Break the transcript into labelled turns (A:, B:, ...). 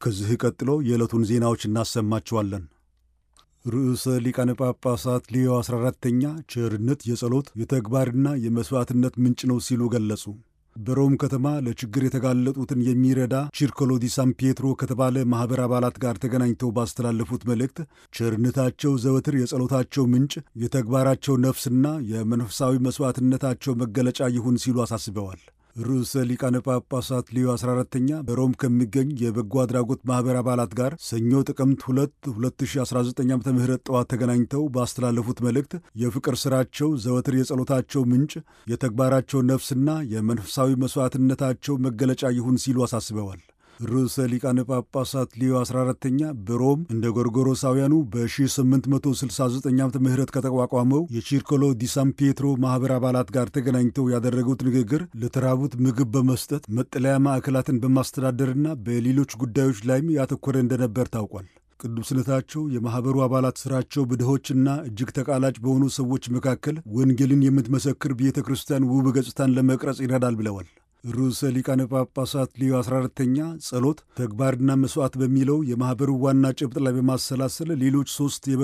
A: ከዚህ ቀጥሎ የዕለቱን ዜናዎች እናሰማችኋለን። ርዕሰ ሊቃነ ጳጳሳት ሌዮ 14ተኛ ቸርነት የጸሎት የተግባርና የመሥዋዕትነት ምንጭ ነው ሲሉ ገለጹ። በሮም ከተማ ለችግር የተጋለጡትን የሚረዳ ቺርኮሎ ዲ ሳን ፒየትሮ ከተባለ ማኅበር አባላት ጋር ተገናኝተው ባስተላለፉት መልእክት ቸርነታቸው ዘወትር የጸሎታቸው ምንጭ፣ የተግባራቸው ነፍስና የመንፈሳዊ መሥዋዕትነታቸው መገለጫ ይሁን ሲሉ አሳስበዋል። ርዕሰ ሊቃነ ጳጳሳት ሌዮ 14ተኛ በሮም ከሚገኝ የበጎ አድራጎት ማኅበር አባላት ጋር ሰኞ ጥቅምት 2 2019 ዓ ም ጠዋት ተገናኝተው ባስተላለፉት መልእክት የፍቅር ሥራቸው ዘወትር የጸሎታቸው ምንጭ፣ የተግባራቸው ነፍስና የመንፈሳዊ መሥዋዕትነታቸው መገለጫ ይሁን ሲሉ አሳስበዋል። ርዕሰ ሊቃነ ጳጳሳት ሊዮ 14ተኛ በሮም እንደ ጎርጎሮሳውያኑ በ1869 ዓ ም ከተቋቋመው የቺርኮሎ ዲ ሳን ፒየትሮ ማኅበር አባላት ጋር ተገናኝተው ያደረጉት ንግግር ለተራቡት ምግብ በመስጠት መጠለያ ማዕከላትን በማስተዳደርና በሌሎች ጉዳዮች ላይም ያተኮረ እንደነበር ታውቋል። ቅዱስነታቸው የማኅበሩ አባላት ሥራቸው በድሆችና እጅግ ተቃላጭ በሆኑ ሰዎች መካከል ወንጌልን የምትመሰክር ቤተ ክርስቲያን ውብ ገጽታን ለመቅረጽ ይረዳል ብለዋል። ርዕሰ ሊቃነ ጳጳሳት ሊዮ 14ተኛ ጸሎት፣ ተግባርና መሥዋዕት በሚለው የማኅበሩ ዋና ጭብጥ ላይ በማሰላሰል ሌሎች ሦስት